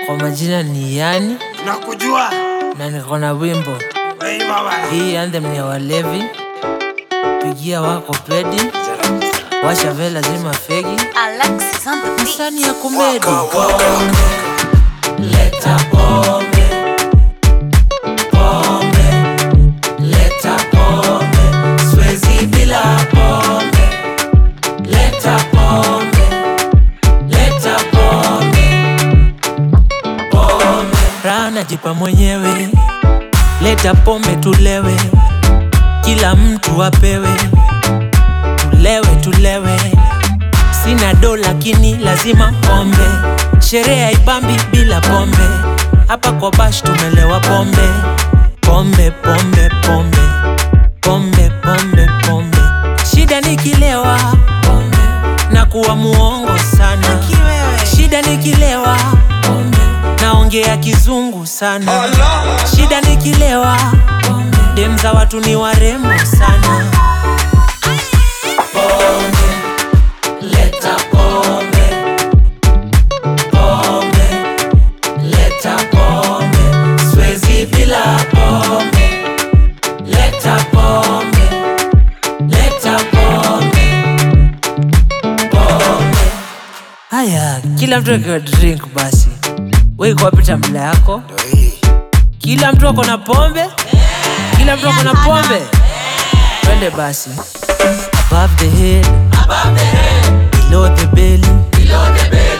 Kwa majina ni Yani nakujua na niko na wimbo Hey, baba. hii. Anthem ni ya walevi, pigia wako pedi, washa vela zima fegi, Alexis on the beat. msani ya kumedi. Leta pombe, pombe, leta pombe, siwezi bila pombe. Leta pombe, leta pombe, pombe. Raha najipa mwenyewe, leta pombe tulewe, kila mtu apewe, tulewe tulewe. Sina do lakini lazima pombe, sherehe haipambi bila pombe. Hapa kwa bash tumelewa pombe, pombe pombe pombe pombe pombe pombe. Shida nikilewa pombe na kuwa muongo sana, shida nikilewa pombe naongea kizungu sana, shida nikilewa pombe dem za watu ni warembo sana. Pombe, leta pombe, pombe, leta pombe, siwezi bila pombe. Leta pombe, leta pombe, pombe. Haya, kila mtu akiwa drink basi. Wewe iko wapi tambla yako? Kila mtu ako na pombe? Kila mtu ako na pombe? Twende basi. Above the head, below the belly,